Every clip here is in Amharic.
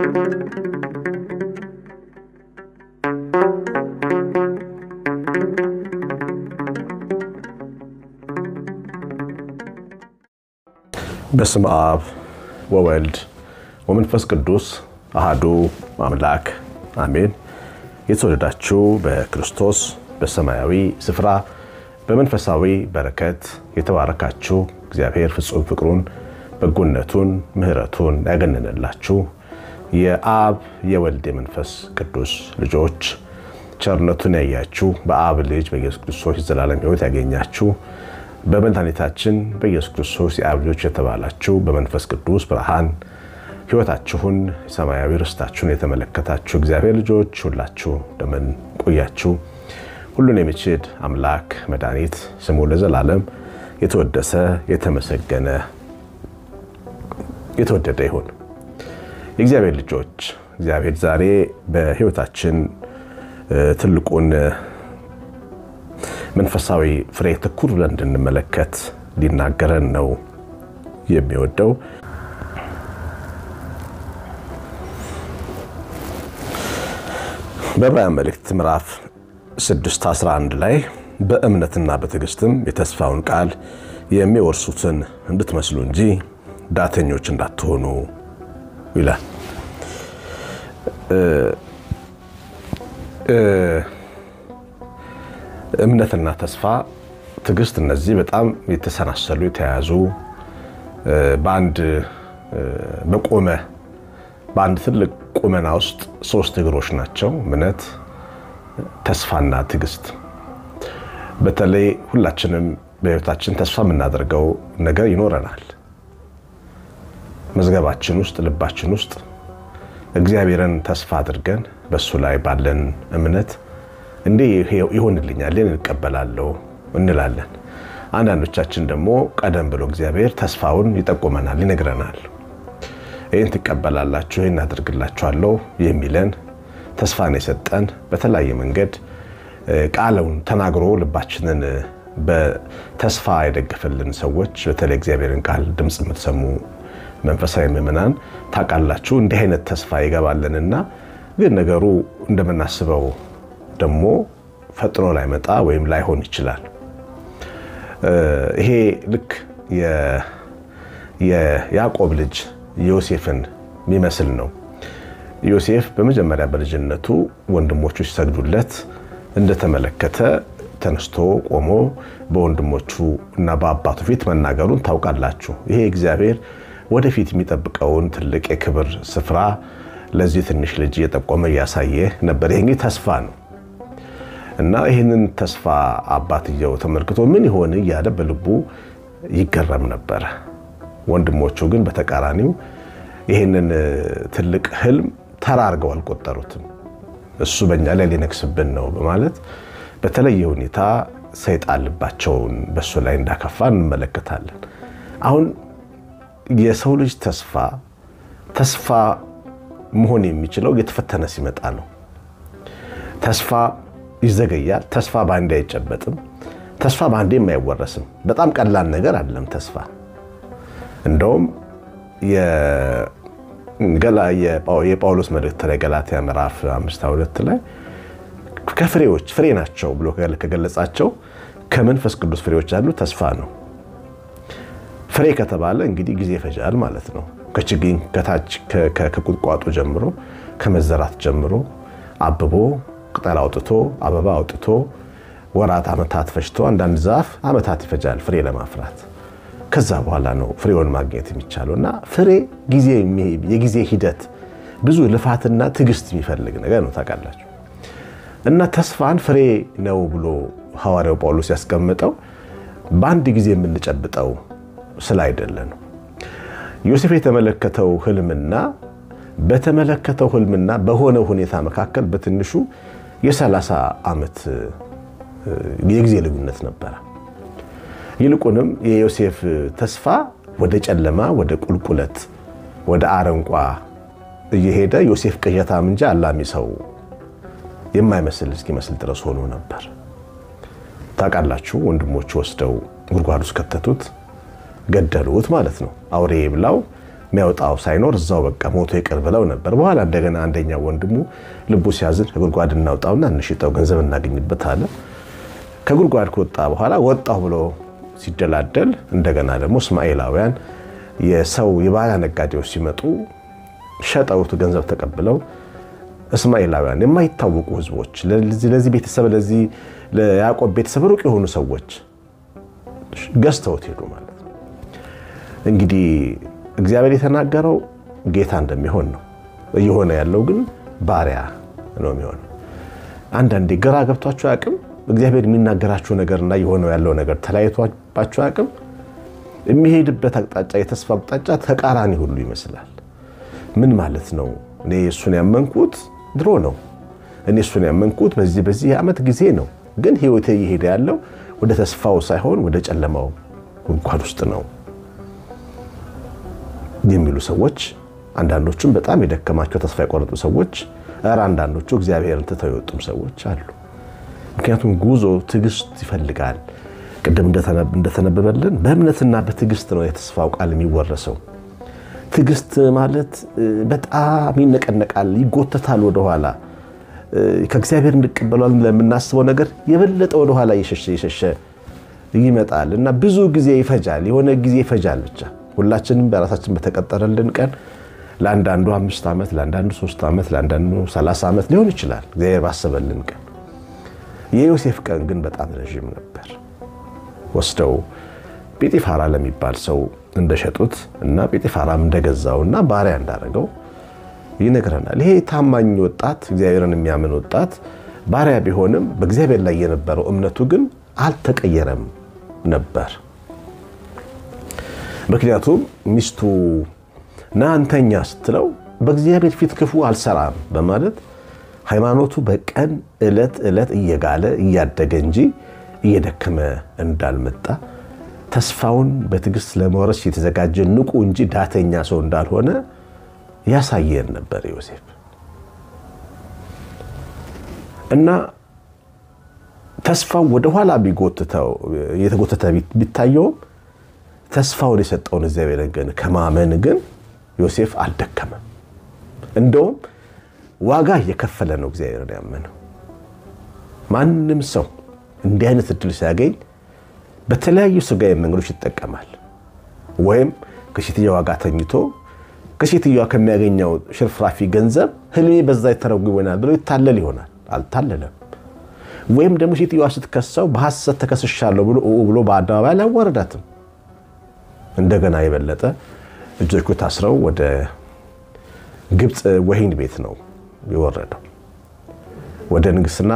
በስም አብ ወወልድ ወመንፈስ ቅዱስ አሃዱ አምላክ አሜን። የተወደዳችሁ በክርስቶስ በሰማያዊ ስፍራ በመንፈሳዊ በረከት የተባረካችሁ እግዚአብሔር ፍጹም ፍቅሩን በጎነቱን ምሕረቱን ያገነነላችሁ የአብ የወልድ የመንፈስ ቅዱስ ልጆች ቸርነቱን ያያችሁ በአብ ልጅ በኢየሱስ ክርስቶስ የዘላለም ሕይወት ያገኛችሁ በመድኃኒታችን በኢየሱስ ክርስቶስ የአብ ልጆች የተባላችሁ በመንፈስ ቅዱስ ብርሃን ሕይወታችሁን ሰማያዊ ርስታችሁን የተመለከታችሁ እግዚአብሔር ልጆች ሁላችሁ እንደምን ቆያችሁ? ሁሉን የሚችል አምላክ መድኃኒት ስሙ ለዘላለም የተወደሰ የተመሰገነ የተወደደ ይሁን። የእግዚአብሔር ልጆች እግዚአብሔር ዛሬ በሕይወታችን ትልቁን መንፈሳዊ ፍሬ ትኩር ብለን እንድንመለከት ሊናገረን ነው የሚወደው። በዕብራውያን መልእክት ምዕራፍ 6 11 ላይ በእምነትና በትዕግስትም የተስፋውን ቃል የሚወርሱትን እንድትመስሉ እንጂ ዳተኞች እንዳትሆኑ ይላል። እምነትና ተስፋ፣ ትዕግስት እነዚህ በጣም የተሰናሰሉ የተያያዙ በአንድ በቆመ በአንድ ትልቅ ቁመና ውስጥ ሶስት እግሮች ናቸው። እምነት፣ ተስፋና ትዕግስት። በተለይ ሁላችንም በሕይወታችን ተስፋ የምናደርገው ነገር ይኖረናል። መዝገባችን ውስጥ ልባችን ውስጥ እግዚአብሔርን ተስፋ አድርገን በእሱ ላይ ባለን እምነት እንዲህ ይሆንልኛል እንቀበላለሁ እንላለን። አንዳንዶቻችን ደግሞ ቀደም ብሎ እግዚአብሔር ተስፋውን ይጠቁመናል፣ ይነግረናል። ይህን ትቀበላላችሁ፣ ይህን አድርግላችኋለሁ የሚለን ተስፋን የሰጠን በተለያየ መንገድ ቃለውን ተናግሮ ልባችንን በተስፋ የደገፈልን ሰዎች በተለይ እግዚአብሔርን ቃል ድምፅ የምትሰሙ መንፈሳዊ ምዕመናን ታውቃላችሁ። እንዲህ አይነት ተስፋ ይገባልንና ግን ነገሩ እንደምናስበው ደግሞ ፈጥኖ ላይመጣ ወይም ላይሆን ይችላል። ይሄ ልክ የያዕቆብ ልጅ ዮሴፍን የሚመስል ነው። ዮሴፍ በመጀመሪያ በልጅነቱ ወንድሞቹ ሲሰግዱለት እንደተመለከተ ተነስቶ ቆሞ በወንድሞቹ እና በአባቱ ፊት መናገሩን ታውቃላችሁ። ይሄ እግዚአብሔር ወደፊት የሚጠብቀውን ትልቅ የክብር ስፍራ ለዚህ ትንሽ ልጅ እየጠቆመ እያሳየ ነበር። ይሄ እንግዲህ ተስፋ ነው እና ይህንን ተስፋ አባትየው ተመልክቶ ምን ይሆን እያለ በልቡ ይገረም ነበረ። ወንድሞቹ ግን በተቃራኒው ይህንን ትልቅ ህልም ተራ አድርገው አልቆጠሩትም። እሱ በእኛ ላይ ሊነግስብን ነው በማለት በተለየ ሁኔታ ሰይጣን ልባቸውን በእሱ ላይ እንዳከፋ እንመለከታለን። አሁን የሰው ልጅ ተስፋ ተስፋ መሆን የሚችለው የተፈተነ ሲመጣ ነው። ተስፋ ይዘገያል። ተስፋ በአንዴ አይጨበጥም። ተስፋ በአንዴም አይወረስም። በጣም ቀላል ነገር አይደለም ተስፋ። እንደውም የጳውሎስ መልእክት ላይ ገላትያ ምዕራፍ አምስት ሁለት ላይ ከፍሬዎች ፍሬ ናቸው ብሎ ከገለጻቸው ከመንፈስ ቅዱስ ፍሬዎች ያሉ ተስፋ ነው። ፍሬ ከተባለ እንግዲህ ጊዜ ይፈጃል ማለት ነው። ከችግኝ ከታች ከቁጥቋጦ ጀምሮ ከመዘራት ጀምሮ አብቦ ቅጠል አውጥቶ አበባ አውጥቶ ወራት ዓመታት ፈጅቶ አንዳንድ ዛፍ ዓመታት ይፈጃል ፍሬ ለማፍራት። ከዛ በኋላ ነው ፍሬውን ማግኘት የሚቻለው እና ፍሬ የጊዜ ሂደት ብዙ ልፋትና ትዕግስት የሚፈልግ ነገር ነው ታውቃላችሁ። እና ተስፋን ፍሬ ነው ብሎ ሐዋርያው ጳውሎስ ያስቀምጠው በአንድ ጊዜ የምንጨብጠው ስለ አይደለ ነው። ዮሴፍ የተመለከተው ህልምና በተመለከተው ህልምና በሆነው ሁኔታ መካከል በትንሹ የ30 ዓመት የጊዜ ልዩነት ነበረ። ይልቁንም የዮሴፍ ተስፋ ወደ ጨለማ፣ ወደ ቁልቁለት፣ ወደ አረንቋ እየሄደ ዮሴፍ ቅዠታም እንጂ አላሚ ሰው የማይመስል እስኪመስል ድረስ ሆኖ ነበር። ታውቃላችሁ፣ ወንድሞቹ ወስደው ጉድጓድ ውስጥ ከተቱት፣ ገደሉት ማለት ነው። አውሬ ብላው የሚያወጣው ሳይኖር እዛው በቃ ሞቶ ይቅር ብለው ነበር። በኋላ እንደገና አንደኛው ወንድሙ ልቡ ሲያዝን ከጉድጓድ እናውጣውና እንሽጠው ገንዘብ እናገኝበት አለ። ከጉድጓድ ከወጣ በኋላ ወጣሁ ብሎ ሲደላደል እንደገና ደግሞ እስማኤላውያን የሰው የባሪያ ነጋዴዎች ሲመጡ ሸጠውት ገንዘብ ተቀብለው እስማኤላውያን የማይታወቁ ህዝቦች ለዚህ ቤተሰብ ለዚህ ለያዕቆብ ቤተሰብ ሩቅ የሆኑ ሰዎች ገዝተውት ሄዱ ማለት ነው። እንግዲህ እግዚአብሔር የተናገረው ጌታ እንደሚሆን ነው። እየሆነ ያለው ግን ባሪያ ነው የሚሆነው። አንዳንዴ ግራ ገብቷቸው አያውቅም? እግዚአብሔር የሚናገራቸው ነገርና የሆነው ያለው ነገር ተለያይቷባቸው አያውቅም? የሚሄድበት አቅጣጫ የተስፋ አቅጣጫ ተቃራኒ ሁሉ ይመስላል። ምን ማለት ነው? እኔ እሱን ያመንኩት ድሮ ነው። እኔ እሱን ያመንኩት በዚህ በዚህ ዓመት ጊዜ ነው። ግን ህይወቴ እየሄደ ያለው ወደ ተስፋው ሳይሆን ወደ ጨለማው ጉድጓድ ውስጥ ነው የሚሉ ሰዎች፣ አንዳንዶቹም በጣም የደከማቸው ተስፋ የቆረጡ ሰዎች፣ ኧረ አንዳንዶቹ እግዚአብሔርን ትተው የወጡም ሰዎች አሉ። ምክንያቱም ጉዞ ትዕግስት ይፈልጋል። ቅድም እንደተነበበልን በእምነትና በትዕግስት ነው የተስፋው ቃል የሚወረሰው። ትዕግስት ማለት በጣም ይነቀነቃል፣ ይጎተታል ወደኋላ ከእግዚአብሔር እንቀበሏል ለምናስበው ነገር የበለጠ ወደኋላ እየሸሸ እየሸሸ ይመጣል እና ብዙ ጊዜ ይፈጃል። የሆነ ጊዜ ይፈጃል። ብቻ ሁላችንም በራሳችን በተቀጠረልን ቀን ለአንዳንዱ አምስት ዓመት፣ ለአንዳንዱ ሶስት ዓመት፣ ለአንዳንዱ ሰላሳ ዓመት ሊሆን ይችላል እግዚአብሔር ባሰበልን ቀን። የዮሴፍ ቀን ግን በጣም ረዥም ነበር። ወስደው ጲጢፋራ ለሚባል ሰው እንደሸጡት እና ጲጢፋራም እንደገዛው እና ባሪያ እንዳደረገው ይነግረናል። ይሄ ታማኝ ወጣት እግዚአብሔርን የሚያምን ወጣት ባሪያ ቢሆንም በእግዚአብሔር ላይ የነበረው እምነቱ ግን አልተቀየረም ነበር። ምክንያቱም ሚስቱ ና አንተኛ ስትለው በእግዚአብሔር ፊት ክፉ አልሰራም በማለት ሃይማኖቱ በቀን ዕለት ዕለት እየጋለ እያደገ እንጂ እየደከመ እንዳልመጣ ተስፋውን በትዕግስት ለመውረስ የተዘጋጀ ንቁ እንጂ ዳተኛ ሰው እንዳልሆነ ያሳየን ነበር ዮሴፍ እና ተስፋው ወደኋላ እየተጎተተ ቢታየውም ተስፋውን የሰጠውን እግዚአብሔርን ግን ከማመን ግን ዮሴፍ አልደከመም። እንደውም ዋጋ እየከፈለ ነው እግዚአብሔርን ያመነው። ማንም ሰው እንዲህ አይነት እድል ሲያገኝ በተለያዩ ስጋዊ መንገዶች ይጠቀማል። ወይም ከሴትየዋ ጋር ተኝቶ ከሴትዮዋ ከሚያገኘው ሽርፍራፊ ገንዘብ ህልሜ በዛ የተረጉም ይሆናል ብሎ ይታለል ይሆናል። አልታለለም። ወይም ደግሞ ሴትዮዋ ስትከሰው በሐሰት ተከስሻለሁ ብሎ ብሎ በአደባባይ አላዋረዳትም። እንደገና የበለጠ እጆቹ ታስረው ወደ ግብፅ ወህኒ ቤት ነው የወረደው። ወደ ንግስና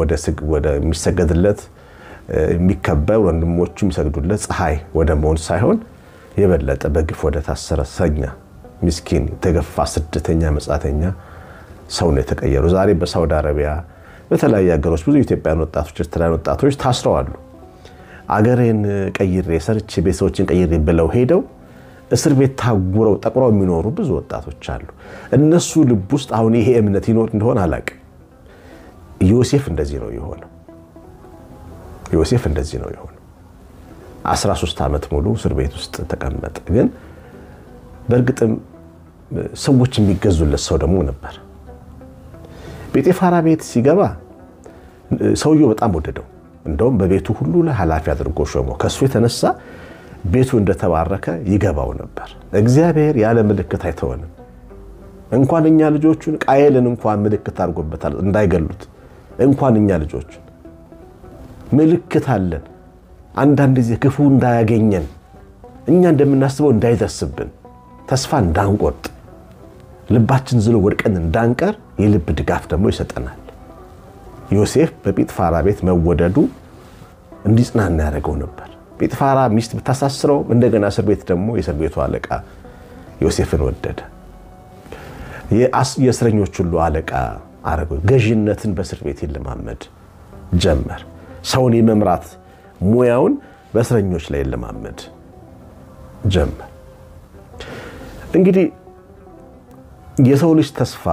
ወደሚሰገድለት የሚከበር ወንድሞቹ የሚሰግዱለት ፀሐይ ወደ መሆን ሳይሆን የበለጠ በግፍ ወደ ታሰረ ሰኛ ምስኪን የተገፋ ስደተኛ መጻተኛ ሰው ነው የተቀየሩ። ዛሬ በሳውዲ አረቢያ በተለያዩ ሀገሮች ብዙ ኢትዮጵያን ወጣቶች፣ ኤርትራውያን ወጣቶች ታስረዋሉ። አገሬን ቀይሬ ሰርቼ ቤተሰቦችን ቀይሬ ብለው ሄደው እስር ቤት ታጉረው ጠቁረው የሚኖሩ ብዙ ወጣቶች አሉ። እነሱ ልብ ውስጥ አሁን ይሄ እምነት ይኖር እንደሆነ አላውቅም። ዮሴፍ እንደዚህ ነው የሆነው። ዮሴፍ እንደዚህ ነው የሆነው። 13 ዓመት ሙሉ እስር ቤት ውስጥ ተቀመጠ። ግን በእርግጥም ሰዎች የሚገዙለት ሰው ደግሞ ነበር። ጴጤፋራ ቤት ሲገባ ሰውየው በጣም ወደደው። እንደውም በቤቱ ሁሉ ላይ ኃላፊ አድርጎ ሾመው። ከእሱ የተነሳ ቤቱ እንደተባረከ ይገባው ነበር። እግዚአብሔር ያለ ምልክት አይተወንም። እንኳን እኛ ልጆቹን ቃየልን እንኳን ምልክት አድርጎበታል እንዳይገሉት። እንኳን እኛ ልጆቹን ምልክት አለን። አንዳንድ ጊዜ ክፉ እንዳያገኘን እኛ እንደምናስበው እንዳይደርስብን ተስፋ እንዳንቆርጥ ልባችን ዝሎ ወድቀን እንዳንቀር የልብ ድጋፍ ደግሞ ይሰጠናል። ዮሴፍ በጲጥፋራ ቤት መወደዱ እንዲጽናና ያደረገው ነበር። ጲጥፋራ ሚስት ብታሳስረው እንደገና እስር ቤት ደግሞ የእስር ቤቱ አለቃ ዮሴፍን ወደደ። የእስረኞች ሁሉ አለቃ አረገው። ገዥነትን በእስር ቤት ይለማመድ ጀመር። ሰውን የመምራት ሙያውን በእስረኞች ላይ ይለማመድ ጀመር። እንግዲህ የሰው ልጅ ተስፋ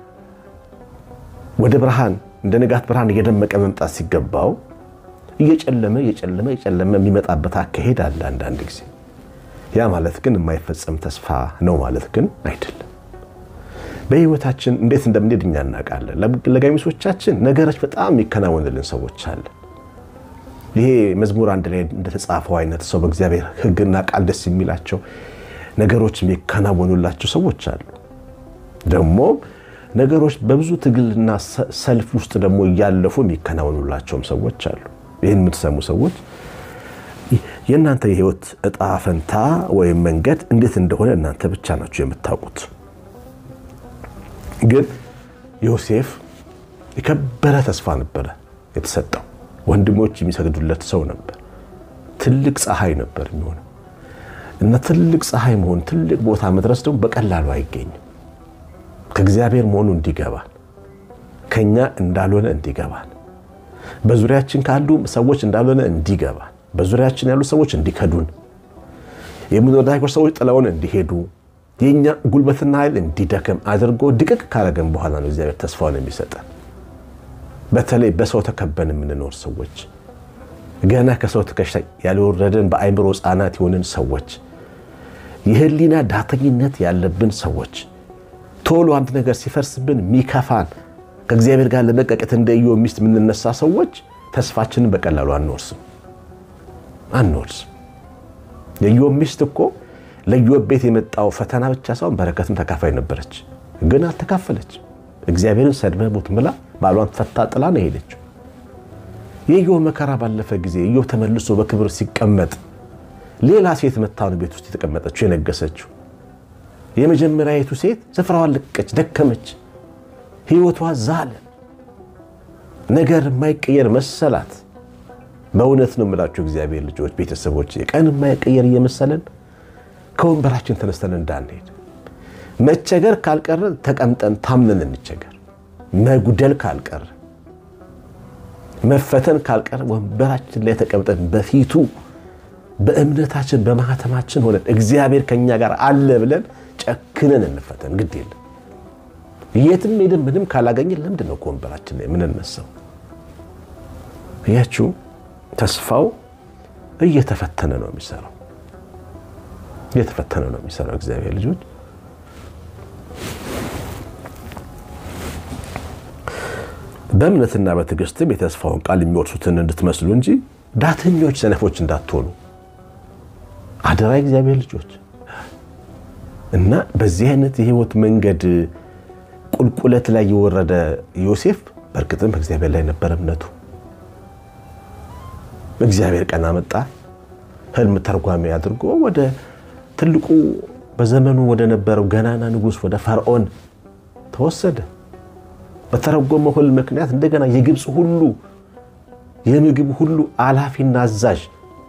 ወደ ብርሃን እንደ ንጋት ብርሃን እየደመቀ መምጣት ሲገባው እየጨለመ እየጨለመ እየጨለመ የሚመጣበት አካሄድ አለ። አንዳንድ ጊዜ ያ ማለት ግን የማይፈጸም ተስፋ ነው ማለት ግን አይደለም። በህይወታችን እንዴት እንደምንሄድ እኛ እናውቃለን። ለገሚሶቻችን ነገሮች በጣም የሚከናወንልን ሰዎች አለ። ይሄ መዝሙር አንድ ላይ እንደተጻፈው አይነት ሰው በእግዚአብሔር ሕግና ቃል ደስ የሚላቸው ነገሮች የሚከናወኑላቸው ሰዎች አሉ። ደግሞ ነገሮች በብዙ ትግልና ሰልፍ ውስጥ ደግሞ እያለፉ የሚከናወኑላቸውም ሰዎች አሉ። ይህን የምትሰሙ ሰዎች የእናንተ የህይወት እጣ ፈንታ ወይም መንገድ እንዴት እንደሆነ እናንተ ብቻ ናችሁ የምታውቁት። ግን ዮሴፍ የከበረ ተስፋ ነበረ የተሰጠው። ወንድሞች የሚሰግዱለት ሰው ነበር። ትልቅ ፀሐይ ነበር የሚሆነው እና ትልቅ ፀሐይ መሆን ትልቅ ቦታ መድረስ ደግሞ በቀላሉ አይገኝም። ከእግዚአብሔር መሆኑ እንዲገባል፣ ከኛ እንዳልሆነ እንዲገባል፣ በዙሪያችን ካሉ ሰዎች እንዳልሆነ እንዲገባል፣ በዙሪያችን ያሉ ሰዎች እንዲከዱን፣ የምንወዳቸው ሰዎች ጥለውን እንዲሄዱ፣ የእኛ ጉልበትና ኃይል እንዲደክም አድርጎ ድቅቅ ካረገን በኋላ ነው እግዚአብሔር ተስፋውን የሚሰጠን። በተለይ በሰው ተከበን የምንኖር ሰዎች ገና ከሰው ትከሻ ያልወረድን በአይምሮ ሕፃናት የሆንን ሰዎች የህሊና ዳተኝነት ያለብን ሰዎች ቶሎ አንድ ነገር ሲፈርስብን ሚከፋን ከእግዚአብሔር ጋር ለመቀቀት እንደ ኢዮብ ሚስት የምንነሳ ሰዎች ተስፋችንን በቀላሉ አንወርስም አንወርስም። የኢዮብ ሚስት እኮ ለኢዮብ ቤት የመጣው ፈተና ብቻ ሳይሆን በረከትም ተካፋይ ነበረች፣ ግን አልተካፈለች። እግዚአብሔርን ሰድበህ ሞት ብላ ባሏን ፈታ ጥላ ነው የሄደችው። የኢዮብ መከራ ባለፈ ጊዜ ኢዮብ ተመልሶ በክብር ሲቀመጥ ሌላ ሴት መታውን ቤት ውስጥ የተቀመጠችው የነገሰችው የመጀመሪያዊቱ ሴት ስፍራዋን ለቀች፣ ደከመች፣ ህይወቷ ዛለ፣ ነገር የማይቀየር መሰላት። በእውነት ነው የምላችሁ እግዚአብሔር ልጆች፣ ቤተሰቦች ቀን የማይቀየር እየመሰለን ከወንበራችን ተነስተን እንዳንሄድ መቸገር ካልቀረ ተቀምጠን ታምነን እንቸገር። መጉደል ካልቀረ መፈተን ካልቀረ ወንበራችን ላይ ተቀምጠን በፊቱ በእምነታችን በማህተማችን ሆነን እግዚአብሔር ከኛ ጋር አለ ብለን ጨክነን እንፈተን። ግድ የለም የትም ሄደን ምንም ካላገኘን ለምንድን ነው ከወንበራችን ላይ የምንነሳው? እያችሁ ተስፋው እየተፈተነ ነው የሚሰራው፣ እየተፈተነ ነው የሚሰራው እግዚአብሔር ልጆች በእምነትና በትዕግስትም የተስፋውን ቃል የሚወርሱትን እንድትመስሉ እንጂ ዳተኞች፣ ሰነፎች እንዳትሆኑ አደራ እግዚአብሔር ልጆች። እና በዚህ አይነት የህይወት መንገድ ቁልቁለት ላይ የወረደ ዮሴፍ በእርግጥም በእግዚአብሔር ላይ ነበረ እምነቱ። እግዚአብሔር ቀን አመጣ፣ ህልም ተርጓሚ አድርጎ ወደ ትልቁ በዘመኑ ወደ ነበረው ገናና ንጉሥ ወደ ፈርዖን ተወሰደ። በተረጎመው ህልም ምክንያት እንደገና የግብፅ ሁሉ የምግብ ሁሉ አላፊና አዛዥ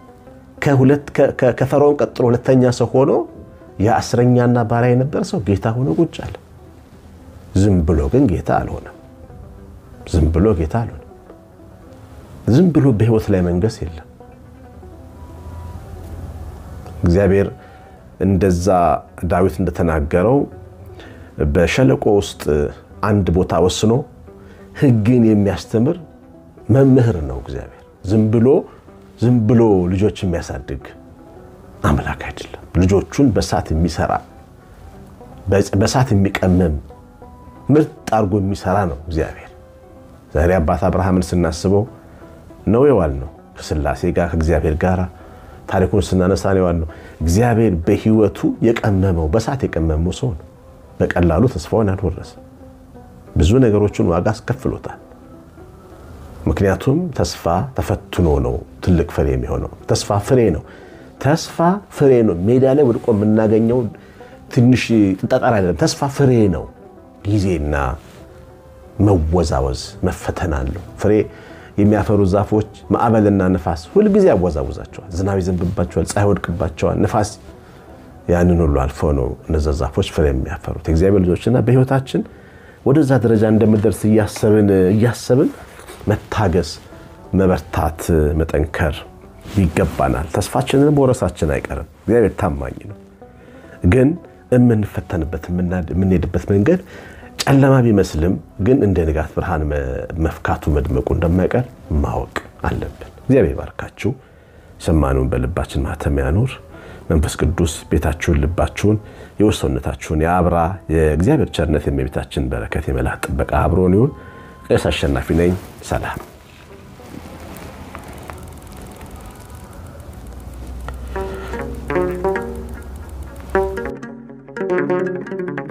ከፈርዖን ቀጥሎ ሁለተኛ ሰው ሆኖ የአስረኛና ባሪያ የነበረ ሰው ጌታ ሆኖ ቁጭ አለ። ዝም ብሎ ግን ጌታ አልሆነም። ዝም ብሎ ጌታ አልሆነም። ዝም ብሎ በህይወት ላይ መንገስ የለም። እግዚአብሔር እንደዛ ዳዊት እንደተናገረው በሸለቆ ውስጥ አንድ ቦታ ወስኖ ህግን የሚያስተምር መምህር ነው እግዚአብሔር። ዝም ብሎ ዝም ብሎ ልጆች የሚያሳድግ አምላክ አይደለም። ልጆቹን በሳት የሚሰራ በሳት የሚቀመም ምርጥ አድርጎ የሚሰራ ነው እግዚአብሔር። ዛሬ አባት አብርሃምን ስናስበው ነው የዋል ነው ከስላሴ ጋር ከእግዚአብሔር ጋር ታሪኩን ስናነሳ ነው የዋል ነው። እግዚአብሔር በህይወቱ የቀመመው በሳት የቀመመው ሰው ነው። በቀላሉ ተስፋውን ያልወረሰ ብዙ ነገሮችን ዋጋ አስከፍሎታል። ምክንያቱም ተስፋ ተፈትኖ ነው ትልቅ ፍሬ የሚሆነው። ተስፋ ፍሬ ነው። ተስፋ ፍሬ ነው። ሜዳ ላይ ወድቆ የምናገኘው ትንሽ ጠጠር አይደለም። ተስፋ ፍሬ ነው። ጊዜና መወዛወዝ መፈተን አለው። ፍሬ የሚያፈሩ ዛፎች ማዕበልና ንፋስ ሁልጊዜ ያወዛውዛቸዋል። ዝናብ ይዘንብባቸዋል፣ ፀሐይ ወድቅባቸዋል፣ ንፋስ ያንን ሁሉ አልፎ ነው እነዛ ዛፎች ፍሬ የሚያፈሩት። የእግዚአብሔር ልጆችና በህይወታችን ወደዛ ደረጃ እንደምንደርስ እያሰብን እያሰብን መታገስ፣ መበርታት፣ መጠንከር ይገባናል። ተስፋችንን መውረሳችን አይቀርም። እግዚአብሔር ታማኝ ነው። ግን የምንፈተንበት የምንሄድበት መንገድ ጨለማ ቢመስልም ግን እንደ ንጋት ብርሃን መፍካቱ መድመቁ እንደማይቀር ማወቅ አለብን። እግዚአብሔር ባርካችሁ። ሰማነውን በልባችን ማተም ያኑር። መንፈስ ቅዱስ ቤታችሁን፣ ልባችሁን፣ የውስጥ ሰውነታችሁን የአብራ የእግዚአብሔር ቸርነት የእመቤታችን በረከት የመላእክት ጥበቃ አብሮን ይሁን። ቄስ አሸናፊ ነኝ። ሰላም Thank you.